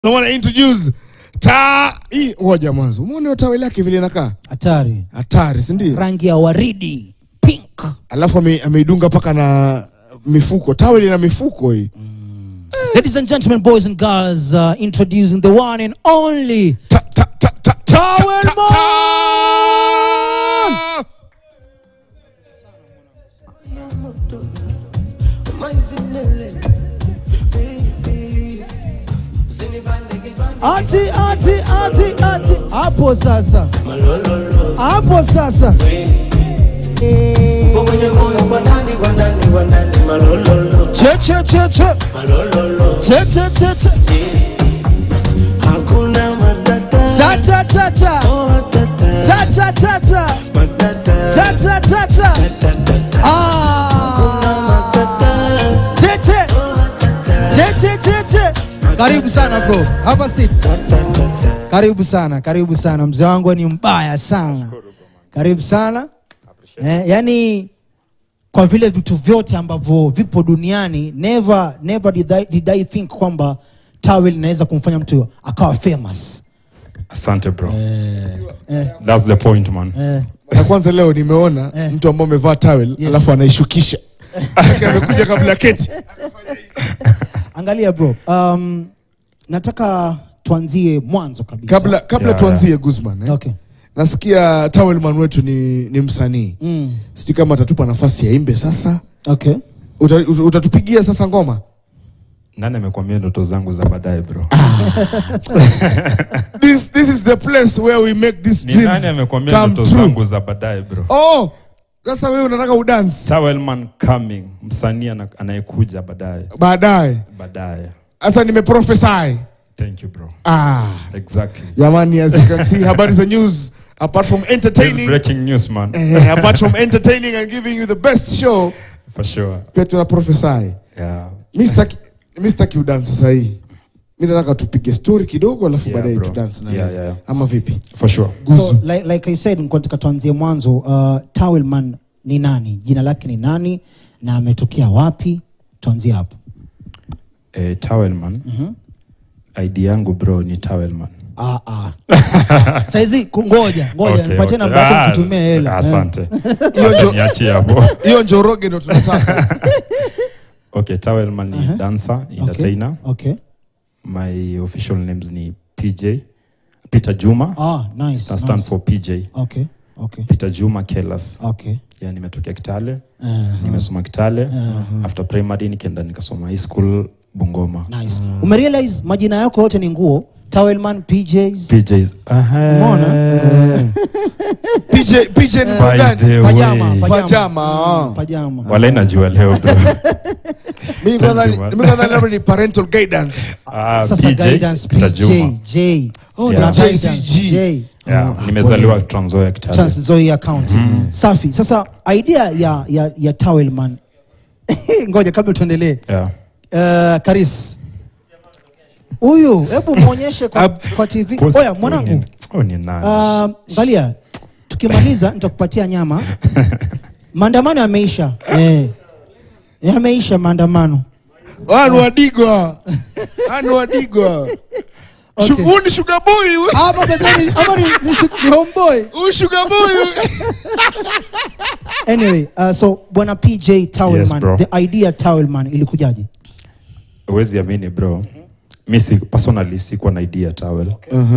I want to introduce ta hii ngoja mwanzo. Umeona hiyo tawi lake vile inakaa? hatari Hatari, si ndio? rangi ya waridi pink Alafu ame- ameidunga paka na mifuko. Tawi lina mifuko hii. ladies and gentlemen boys and girls uh, introducing the one and only Ta, ta, ta, ta, ta, Towel ta, ta, Man! ta. ati ati ati ati hapo sasa hapo sasa Eh, che che che che che che che che Hakuna matata, ta ta ta ta oh, tata, ta ta ta ta matata, ta ta ta ta tata, ah matata, che che oh, tata, che che che che karibu sana bro hapa sit karibu sana karibu sana mzee wangu ni mbaya sana karibu sana eh, yani kwa vile vitu vyote ambavyo vipo duniani never never did I, did I think kwamba tawel inaweza kumfanya mtu akawa famous Asante bro. eh, That's the point man. eh. Na kwanza leo nimeona Eh. mtu ambaye amevaa towel Yes. alafu anaishukisha. Yake amekuja kabla keti. angalia bro um, nataka tuanzie mwanzo kabisa Kabla kabla Yeah, tuanzie Guzman. Eh? okay. Nasikia towel man wetu ni, ni msanii. mm. Sijui kama atatupa nafasi ya imbe sasa. okay. Uta, uta- utatupigia sasa ngoma? Nani amekwambia ndoto zangu za baadaye bro? This this is the place where we make these Ni dreams nani amekwambia come ndoto true. zangu za baadaye bro? Oh, sasa wewe unataka udance Towelman coming, msanii ana- anayekuja baadaye baadaye. baadaye. Sasa nimeprophesy. Thank you bro. Ah, Exactly. jamani, as you can see, habari za news apart from This entertaining, breaking news man. eh, apart from entertaining and giving you the best show, For sure. pia tuna prophesy. Yeah. Mimi sitaki mimi sitaki udance sasa hii. Mimi nataka tupige story kidogo alafu Yeah, baadaye bro. tu dance na Yeah, wewe. yeah. Ama vipi? For sure. so like, like i said nilikuwa nataka tuanzie mwanzo uh, tawelman ni nani jina lake ni nani na ametokea wapi tuanzie hapo Eh, Towelman. ID yangu bro ni Towelman. ah, ah. saizi ku- ngoja ngoja Okay, nipatie okay. namba yako Ah, nikutumie hela Asante. Hiyo ndio- Niachie hapo. Hiyo njoroge ndo tunataka. Okay, Towelman ni dancer, okay. entertainer. okay. My official names ni PJ. Peter Juma. Ah, nice, I stand nice. for PJ. okay. okay. Peter Juma Kelas. okay. Yeah, nimetokea Kitale. Uh, Nimesoma Kitale. After primary nikaenda nikasoma high school Bungoma. nice. umerealize majina yako yote ni nguo tawelman pjs PJs. Aha. Umeona? PJ PJ ni By gani? the pajama way. Pajama, ah. Mm, pajama Wala najua leo bro. Mimi Thank kwanza you, man. mimi kwanza labda ni parental guidance. Ah, sasa PJ, guidance Peter Juma. pj j Oh, Yeah. na JCG. guidance, J. Yeah, nimezaliwa Trans Nzoia Kitale. Trans Nzoia County. Safi. Sasa idea ya ya, ya Towelman. Ngoja kabla tuendelee. Yeah. Uh, Karis. Huyu hebu muonyeshe kwa, kwa TV. Pos- Oya mwanangu. Oh, ni nani? Uh, angalia. Tukimaliza nitakupatia nyama. Maandamano yameisha. Eh. Yameisha maandamano. Wanu wadigwa. Wanu wadigwa. Okay. Shu- Huyu ni sugar boy. huyu. Hapa pembeni hapa ni, ni, ni homeboy. Huyu sugar boy. huyu. Anyway, uh, so bwana PJ Towelman, bro. the idea Towelman ilikujaje? Huwezi amini bro. Mi si, personally sikuwa na idea towel.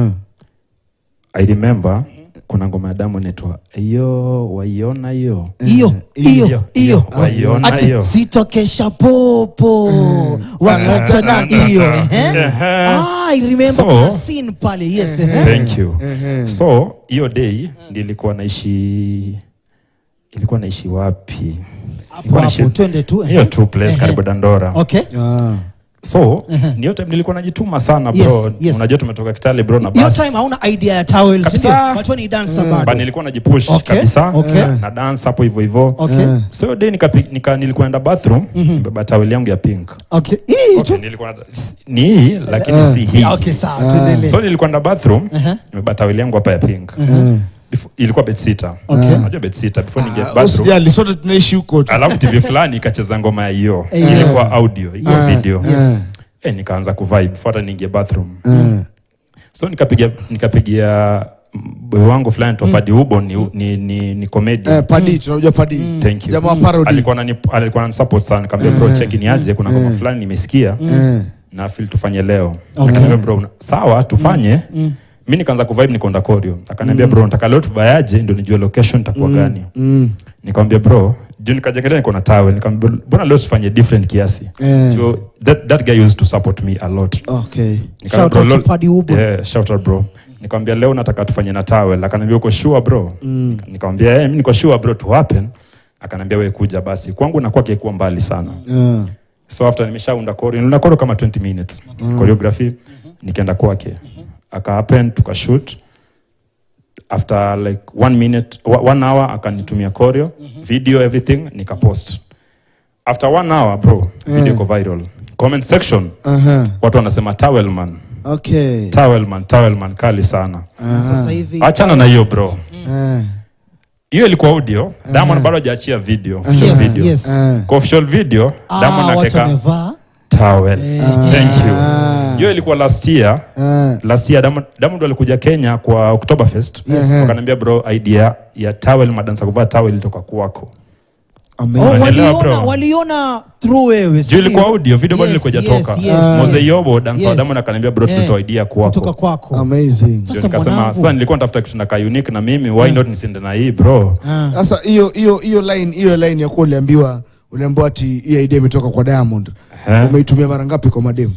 I remember kuna ngoma ya damu inaitwa hiyo waiona hiyo. hiyo hiyo Hiyo, hiyo waiona ati hiyo. sitokesha popo wakati na hiyo ehe. Ehe. ah I remember So- kuna scene pale yes ehe. Thank you. So hiyo day nilikuwa naishi ilikuwa naishi wapi? hapo Ilikuwa hapo naishi- twende tu ehe. hiyo tu place karibu Dandora. okay Ah. So ni hiyo time nilikuwa najituma sana bro. Yes, yes. Unajua tumetoka Kitale bro na hiyo bus. time hauna idea ya towel si Kabisa. ndio watu ni dancer Ba bado nilikuwa najipush Okay, kabisa okay. na dance hapo hivyo hivyo. okay So hiyo day nika, nika nilikuwa naenda bathroom nimebeba towel yangu ya pink. okay hii Okay, tu nilikuwa na- s- ni hii lakini si hii. Yeah, okay sawa tuendelee So nilikuwa naenda bathroom Aha. nimebeba towel yangu hapa ya pink. Before- ilikuwa bed sitter. Okay. Unajua bed sitter before ningia Ah, bathroom. Usijali, sote tunaishi huko tu. Alafu TV fulani ikacheza ngoma ya hiyo. Yeah. Ilikuwa audio, hiyo Ah, video. yes eh, nikaanza kuvibe before hata niingie bathroom Eh. so nikapigia nikapigia boy wangu fulani topadi ubo ni, ni, ni, ni comedy Eh, padi tunajua padi Thank you. jamaa wa parody alikuwa anani alikuwa ananisupport sana nikamwambia bro check ni aje kuna ngoma fulani nimesikia Eh. na feel tufanye leo Akaniambia, bro una- sawa tufanye mi nikaanza kuvibe nikaenda korio akaniambia bro nataka leo tubayaje ndio nijue location itakuwa gani Mm. nikamwambia bro juu nikajengelea niko na towel nikamwambia mbona leo tufanye different kiasi Eh. so that, that guy used to support me a lot okay Nikamwambia, Shout bro, out to lol- Paddy Ubo. Yeah, shout out bro nikamwambia leo nataka tufanye na towel akaniambia uko sure bro mm. nikamwambia eh, mimi niko sure bro to happen akaniambia wewe kuja basi kwangu nakuwa kikuwa mbali sana Yeah. so after nimeshaunda choreo niliunda choreo kama 20 minutes choreography nikaenda kwake aka happen tukashoot after like one minute wa- one hour akanitumia choreo video everything nikapost after one hour bro video iko viral comment section Aha. watu wanasema towelman okay towelman towelman kali sana sasa hivi achana na hiyo bro Eh. hiyo ilikuwa audio diamond bado hajaachia video official Yes, video yes. Eh. kwa official video Ah, diamond watu anateka wamevaa towel thank you Ah. hiyo ilikuwa last year Eh. last year Diamond Diamond alikuja Kenya kwa Oktoberfest Yes. wakaniambia bro idea ya towel madansa kuvaa towel ilitoka kwako Oh, Amazing. Unaelewa, waliona bro? waliona through wewe si juu ilikuwa ndio? audio video bado Yes, ilikuwa yes, ijatoka yes, Mose yes. Yobo dansa wa Yes. Diamond akaniambia bro Eh, tulitoa idea kutoka kwako kwako Amazing. ndio Sasa nikasema mwanangu. sasa nilikuwa natafuta kitu nakaa unique na mimi why not nisiende na hii bro Ah. Sasa hiyo hiyo hiyo line hiyo line ya kuwa uliambiwa uliambiwa ati hii idea imetoka kwa Diamond. Eh. Umeitumia mara ngapi kwa mademu?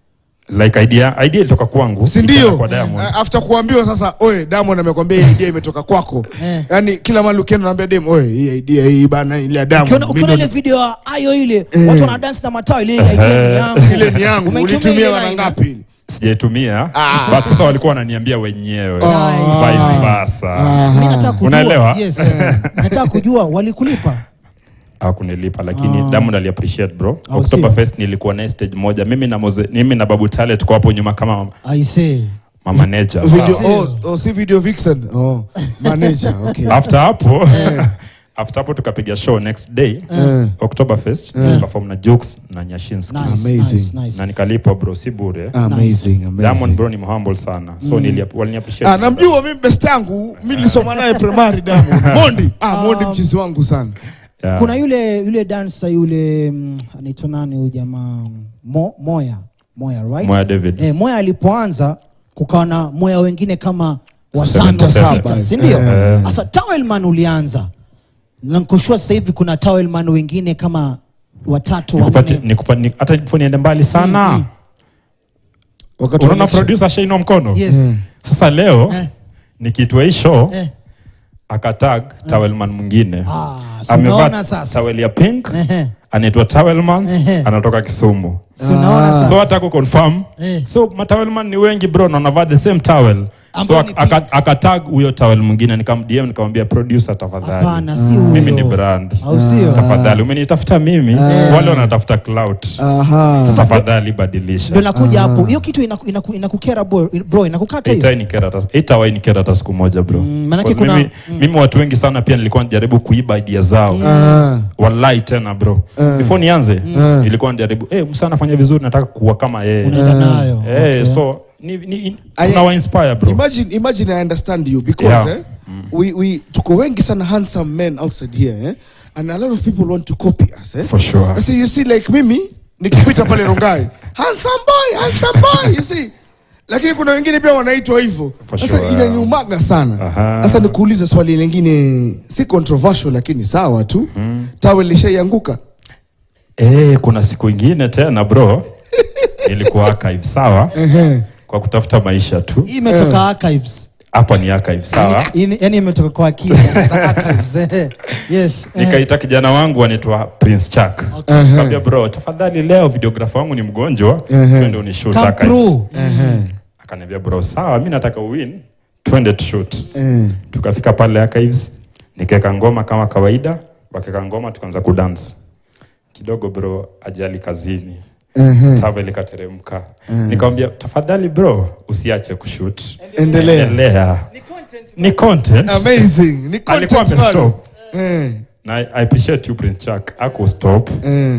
like idea idea ilitoka kwangu Si ikaenda ndio? kwa Diamond Eh, After kuambiwa sasa, oe Diamond amekwambia hii idea imetoka kwako. Eh. Yaani kila mahali ukienda unaambia dem, oe hii idea hii bana ile ya Diamond. Ukiona- mimi ukiona ile ndo- video ya ayo ile Eh. watu wana dance na matao ile idea ni yangu ile ni yangu. Umeitumia Ulitumia ile mara line? ngapi? sijaitumia but sasa walikuwa wananiambia wenyewe Nice. vice versa Mimi nataka kujua Unaelewa? yes nataka kujua walikulipa hakunilipa lakini Diamond ali appreciate bro Au Oktoberfest nilikuwa na stage moja mimi na Moze, mimi na Babu Tale tuko hapo nyuma kama i say ma manager Video sawa. oh, oh si video vixen. Oh, manager. Okay. after hapo after hapo tukapiga show next day Eh. Oktoberfest perform na Jux na Nyashinski nice Amazing. nice nice na nikalipwa bro si bure Amazing, Diamond amazing. bro ni humble sana so nili walini appreciate Ah, namjua mimi best yangu, mimi nilisoma naye primary Diamond. Mondi. Ah, Mondi mchizi wangu sana. Yeah. kuna yule yule dancer yule mm, anaitwa nani huyu jamaa Mo, Moya Moya right Moya David. eh, Moya alipoanza kukawa na Moya wengine kama Seven wasaba to seven. sita si ndio Eh. sasa Towelman ulianza na nikoshua sasa hivi kuna Towelman wengine kama watatu Nikupate- wanne nikupa- ni- hata before niende mbali sana Wakati wa unaona election. producer ashainua mkono yes sasa leo Eh. nikiitwa hii show eh. akatag towelman mwingine Ah, so unaona sasa towel ya pink Ehe. anaitwa towelman Ehe. anatoka kisumu Si unaona so sasa hata kuconfirm Eh. so matowelman ni wengi bro na wanavaa the same towel so Ambao ni ak- aka- akatag huyo towel mwingine nikamdm nikamwambia producer tafadhali hapana si huyo mimi ni brand au sio tafadhali umenitafuta mimi wale wanatafuta clout Aha. tafadhali badilisha ndio nakuja hapo hiyo kitu inaku- inaku- inakukera bro bro inakukata hiyo itawahi nikera hata siku moja bro manake Because kuna- mimi, mimi watu wengi sana pia nilikuwa najaribu kuiba idea zao Ah. wallahi tena bro before nianze ilikuwa najaribu hey, msa anafanya vizuri nataka kuwa kama yeye unaenda nayo hey, Okay. so ni, ni, I- tunawa inspire bro Imagine, imagine I understand you because Yeah. eh, we, we tuko wengi sana handsome men outside here eh, and a lot of people want to copy us eh. For sure. So you see like mimi nikipita pale Rongai handsome boy, handsome boy, you see lakini kuna wengine pia wanaitwa hivyo. For Sasa sure. inaniumaga sana. Aha. Sasa nikuulize swali lingine, si controversial lakini sawa tu. Tawe lishaianguka. Eh, kuna siku ingine tena bro ilikuwa archive sawa kwa kutafuta maisha tu hii imetoka archives hapa ni archive sawa yani yani imetoka kwa akili za archives eh. yes eh. nikaita kijana wangu anaitwa prince chak kaambia bro tafadhali leo videografa wangu ni mgonjwa twende unishoot come archives." through akaniambia bro sawa mi nataka uwin twende tushoot Eh. tukafika pale archives nikaweka ngoma kama kawaida wakaweka ngoma tukaanza kudance kidogo bro ajali kazini tave likateremka nikamwambia tafadhali bro usiache kushoot Endelea. endelea ni content Amazing. Ni alikuwa content bado. amestop Eh. na I I appreciate you Prince Chuck ako stop Eh.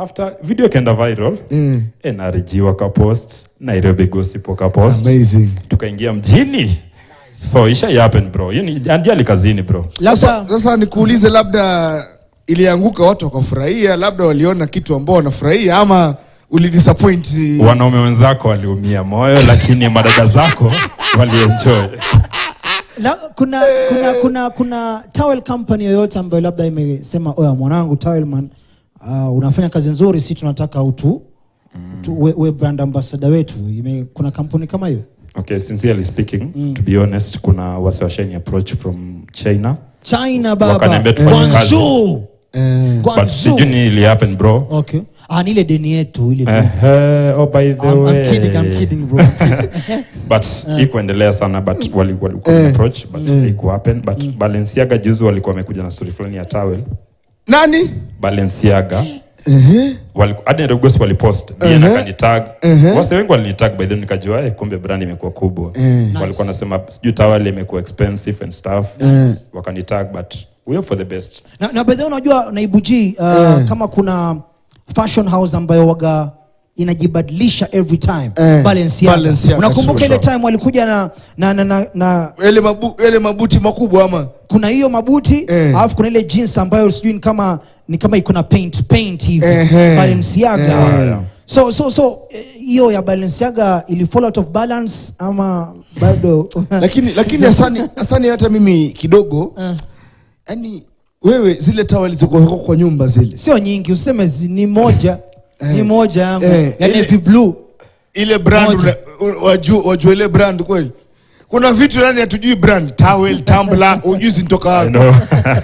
after video ikaenda viral Mm. eh, na RG wakapost nairobi gossip wakapost Amazing. tukaingia mjini so isha happen bro hiyo ni ajali kazini bro labda Sasa, sasa nikuulize, labda ilianguka watu wakafurahia, labda waliona kitu ambao wanafurahia, ama ulidisappoint? wanaume wenzako waliumia moyo lakini madada zako walienjoy la, kuna, kuna kuna kuna towel company yoyote ambayo labda imesema oya mwanangu towelman uh, unafanya kazi nzuri si tunataka utu tu, we, we brand ambassador wetu ime, kuna kampuni kama hiyo okay sincerely speaking to be honest kuna wasiwashani approach from china china baba Wakaniambia tufanye kazi. Guangzhou. Eh, but Guangzhou. sijui nini ili happen bro okay ah, ni ile deni yetu ile deni. Ehe, oh by the I'm, way I'm kidding, I'm kidding bro but ikuendelea sana but wali, walikuwa Eh. approach but haiku happen but Balenciaga juzi walikuwa wamekuja na story fulani ya towel nani? Balenciaga Ehe. waliku- hadi Nairobi Gospel walipost Uh-huh. uh akanitag Uh-huh. wase wengi walinitag by then nikajua eh, kumbe brand imekuwa kubwa Eh. walikuwa nasema sijui towel imekuwa expensive and stuff Eh. wakanitag but we hope for the best na, na bedhe unajua naibu G uh, kama kuna fashion house ambayo waga inajibadilisha every time Eh, Balenciaga. Balenciaga, unakumbuka sure, ile sure. time walikuja na na, na, na, na Yale mabu, yale mabuti makubwa ama kuna hiyo mabuti Eh. alafu kuna ile jeans ambayo sijui ni kama ni kama iko na paint paint hivi Ehe. Balenciaga Eh. so so so eh, hiyo ya Balenciaga ili fall out of balance ama bado lakini lakini asani asani hata mimi kidogo Eh. yani wewe zile tawali ziko kwa nyumba zile sio nyingi useme zi- ni moja ni moja yangu Eh, ya ile- navy blue ile brand Moja. una- wajua wajua ile brand kweli kuna vitu yani hatujui brand towel tumbler hujui zinatoka I wapi know.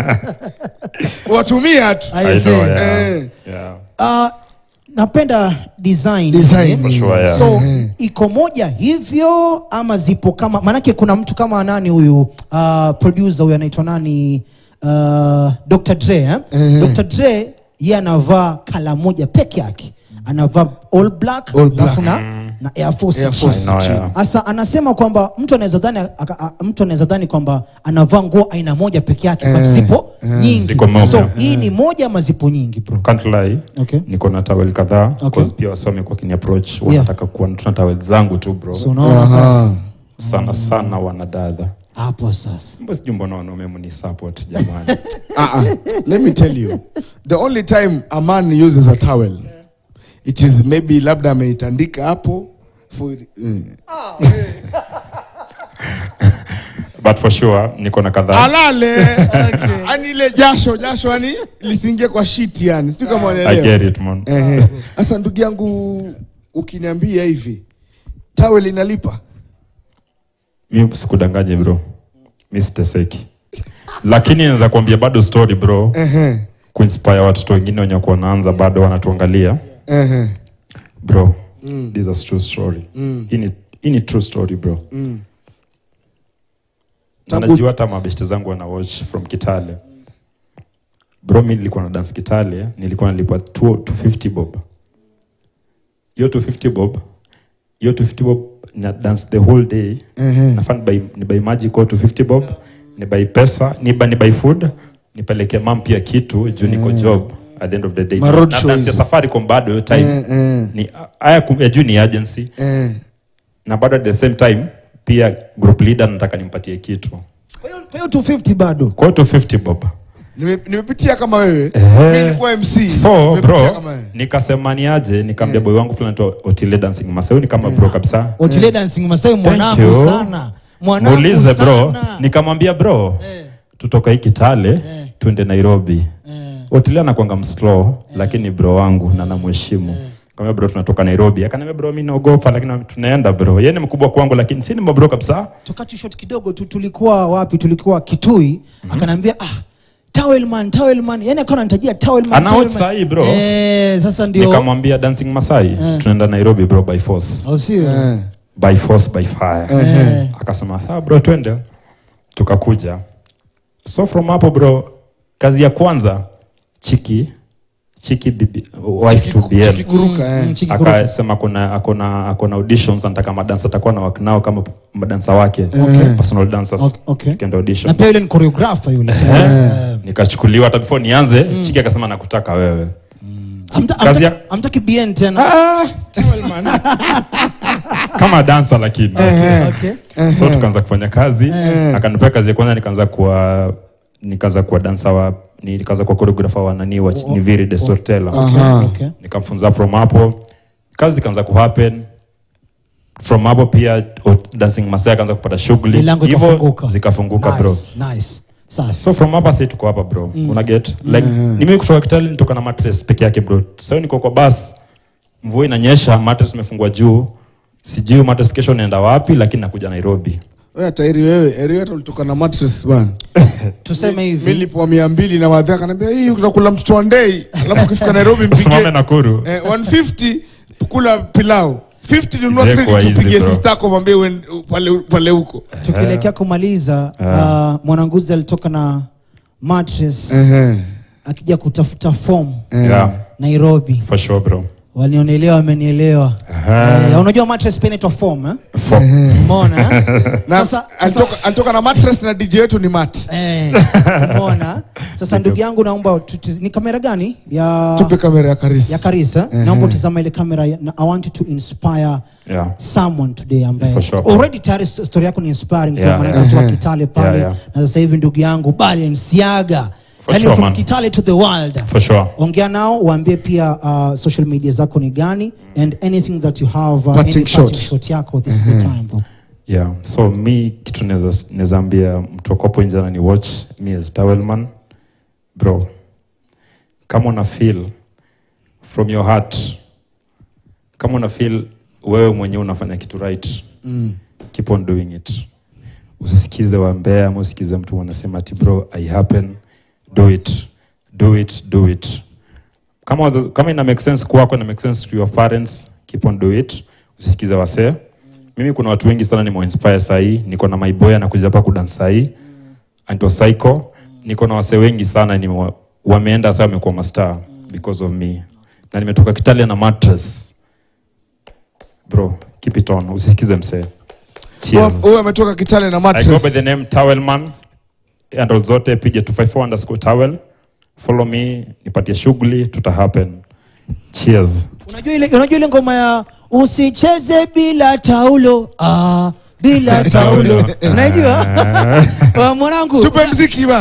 watumia tu I I say. know, yeah. Eh. Yeah. Uh, napenda design, Design. eh? For sure, yeah. so Mhm. iko moja hivyo ama zipo kama maanake kuna mtu kama nani huyu uh, producer huyu anaitwa nani uh, Dr. Dre eh? Mhm. Dr. Dre ye anavaa kala moja peke yake anavaa all black, All black. alafu na, na Air Force Air chini. Force I know, chini. yeah. Asa anasema kwamba mtu anaweza dhani aka- a- mtu anaweza dhani kwamba anavaa nguo aina moja peke yake but Eh, zipo nyingi. Ziko moja. So hii ni moja ama zipo nyingi bro? Can't lie. Okay. niko na tawel kadhaa Okay. okay. pia wasome kwa kini approach wanataka kuwa tuna tawel zangu tu bro So unaona sasa Aha. sana sana wanadada hapo sasa mbo sijui mbona wanaume mni support jamani Ah, ah. let me tell you the only time a man uses a towel it is maybe labda ameitandika hapo for, mm. but for sure niko na kadhaa alale yani ile jasho jasho yani lisingie kwa shit yani sijui kama i unaelewa get it man Ehe. Sasa ndugu yangu ukiniambia hivi towel inalipa mi sikudanganye bro mi siteseki lakini naweza kuambia bado story bro Ehe. kuinspire watoto wengine wenye kuwa wanaanza bado wanatuangalia Ehe. bro this is true story hii ni- hii ni true story bro Na Tangu- najua hata mabeshte zangu wana watch from kitale bro mi nilikuwa na dance kitale nilikuwa nalipwa 250 bob hiyo 250 bob hiyo 250 bob na dance the whole day Ehe. nafaa nibai nibai maji kwa 250 bob nibai pesa niba nibai food nipeleke mam pia kitu juu niko job at the end of the day Ma road na show dance ya hizo. safaricom bado hiyo time Eh, eh. ni haya kum- ya juu ni agency Eh. na bado at the same time pia group leader nataka nimpatie kitu kwa hiyo- kwa hiyo 250 bado kwa hiyo 250 bob Nime- nimepitia kama wewe Ehe. Mimi nilikuwa MC so Nimepitia bro kama wewe. nikasema niaje nikaambia boy wangu fulani tu otile dancing masai ni kama bro kabisa Otile dancing Masai Thank mwanangu you. sana mwanangu muulize bro sana. nikamwambia bro tutoka hii kitale twende nairobi otile anakwanga mslow lakini bro wangu na namheshimu kama bro tunatoka nairobi akaniambia bro mi naogopa lakini tunaenda bro yeye ni mkubwa kwangu lakini si ni mabro kabisa tukati shot kidogo tu tulikuwa wapi tulikuwa kitui akanaambia ah towelman towelman yani akawa ananitajia towelman Ana watch towelman. sahi, bro. eh sasa ndio nikamwambia dancing masai tunaenda nairobi bro by force au sio Eh. by force by fire Eh. akasema sawa bro twende tukakuja so from hapo bro kazi ya kwanza chiki chiki bibi wife to Chiki- chiki BM kuruka, eh. Mm, chiki kuruka. akasema akona akona akona auditions anataka madansa atakuwa na work nao kama madansa wake personal dancers Okay, okay. tukaenda na audition pia yule ni choreographer yule Eh, nikachukuliwa hata before nianze chiki akasema nakutaka wewe Amta- kazi ya- amtaki- amtaki bien tena Ah, towel man. kama dansa lakini okay. so tukaanza kufanya kazi akanipea kazi ya kwanza nikaanza kuwa nikaanza kuwa dansa wa nikaanza kuwa choreographer wa nani wa Niviri the storyteller Aha. Okay. nikamfunza from hapo kazi ikaanza kuhappen from hapo pia o- dancing masaa akaanza kupata shughuli Milango hivyo ikafunguka. zikafunguka bro Nice, nice. Safi. so from hapa sasa tuko hapa bro una get like ni mimi kutoka Kitale nitoka na mattress peke yake bro sasa niko kwa bus mvua inanyesha mattress imefungwa juu sijui mattress kesho naenda wapi lakini nakuja Nairobi Wewe tairi wewe, eri hata ulitoka na mattress bwana. tuseme Mimi hivi nilipoa mia mbili na wadhaa kanambia hii utakula mtoto wa ndei, alafu ukifika Nairobi usimame mpige Nakuru eh, 150 kula pilau 50 nunua Ingekuwa credit easy, upigie bro. sister yako mwambie uende- pale pale huko. tukielekea kumaliza uh, mwananguzi alitoka na mattress Ehe. akija kutafuta form yeah nairobi for sure bro walionelewa wamenielewa Aha. eh, unajua mattress pia inaitwa form eh? For, umeona eh? Na Sasa- sasa- alitoka alitoka na mattress na DJ wetu ni Matt. Eh, umeona sasa ndugu yangu naomba tuti- ni kamera gani ya Tupe kamera ya Karisi. ya karisa Ehe. naomba utizama ile kamera ya- na i want you to inspire yeah someone today ambaye For sure. already tayari sto- story yako ni inspiring Yeah, kwa maana yeah. watu wa Kitale pale Yeah, yeah. na sasa hivi ndugu yangu Balenciaga For yani sure, from man. Kitale to the world for sure ongea nao waambie pia uh, social media zako ni gani and anything that you have uh, Parting any shot. shot yako this is the time bro yeah so mi kitu naweza naweza ambia mtu akopo nje ni watch me as towelman bro kama una feel from your heart kama una feel wewe mwenyewe unafanya kitu right mm. keep on doing it usisikize wambea ama usikize mtu anasema ati bro i happen do it do it do it kama, waza- kama ina make sense kwako ina make sense to your parents keep on do it usisikize wasee mimi kuna watu wengi sana nimeinspire sahii niko na maiboy anakuja hapa kudansa sahii anaitwa psycho niko na wasee wengi sana ni wa, wameenda sasa wamekuwa mastar because of me na nimetoka Kitale na mattress bro keep it on usisikize msee cheers Huyu ametoka Kitale na I go by the mattress. name Towelman. Handle zote pige 254 underscore towel. Follow me, nipatie shughuli, tuta happen. Cheers. unajua ile unajua ile ngoma ya usicheze bila taulo ah bila taulo Taulo. unajua Wa mwanangu Tupe mziki ba.